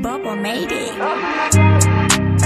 Bubba made it.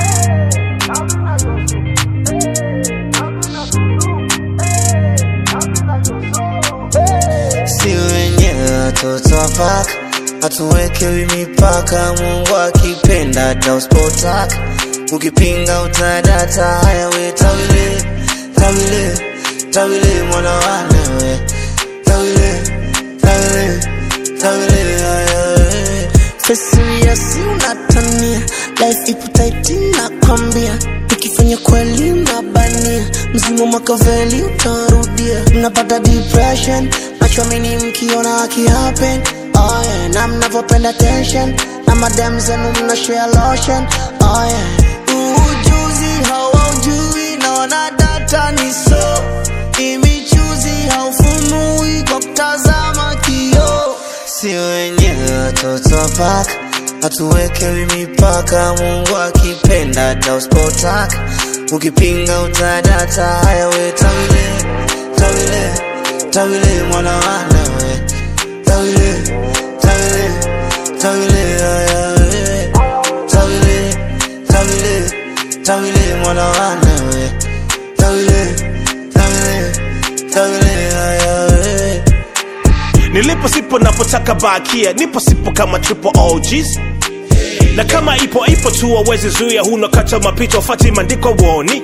si wenyewe watoto wa paka hatuwekewi mipaka mungu akipenda tauspotaka ukipinga utadata haya we tawile tawile tawile mwana walewe tawile tawile tawile haya we fesiriasi unatania life ipo taiti nakwambia ukifanya kweli unabania mzimu makaveli utarudia mnapata depression machomini mkiona akihappen oh yeah. na mnavyopenda tension na madem zenu mna share lotion oh yeah. ujuzi hawaujui naona data ni so imichuzi haufunui kwa kutazama kioo si wenyewe watoto wa paka hatuwekewi mipaka mungu akipenda tauspotaka ukipinga utadata haya we tawile tawile tawile mwana walewe tawile tawile tawile haya we tawile tawile tawile mwana walewe tawile tawile tawile haya we nilipo sipo napotaka bakia nipo sipo kama triple OGs na kama ipo ipo tu wawezi zuia huna kacha mapito fati mandiko woni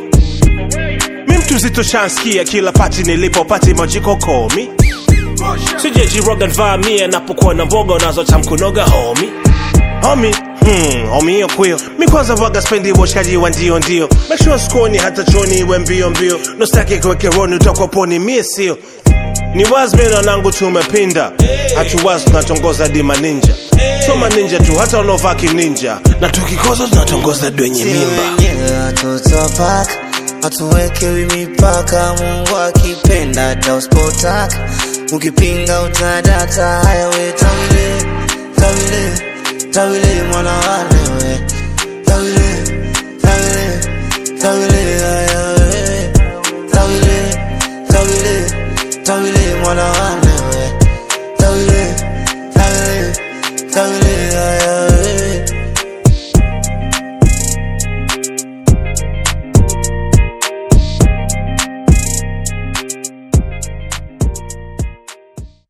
mi mtu zito shanskia kila pati nilipo pati majiko komi sijejiroga nvamia napokuwa na mboga unazotamkunoga homi homi Hmm, homi hiyo kwio mi kwanza vaga spendi uoshkaji wa ndio ndio make sure skoni hata choni iwe mbio mbio nostaki kuweke roni utokoponi mie sio ni wazmena nangu tumepinda hatuwazi tunatongoza dima ninja soma ninja tu hata unaovaa kininja na tukikoza tunatongoza dwenye si mimba wenyewe watoto wa paka hatuwekewi mipaka mungu akipenda tauspotaka ukipinga utadata haya we tawile tawile tawile mwana walewe tawile tawile tawile haya we tawile tawile tawile mwana walewe tawile tawile tawile haya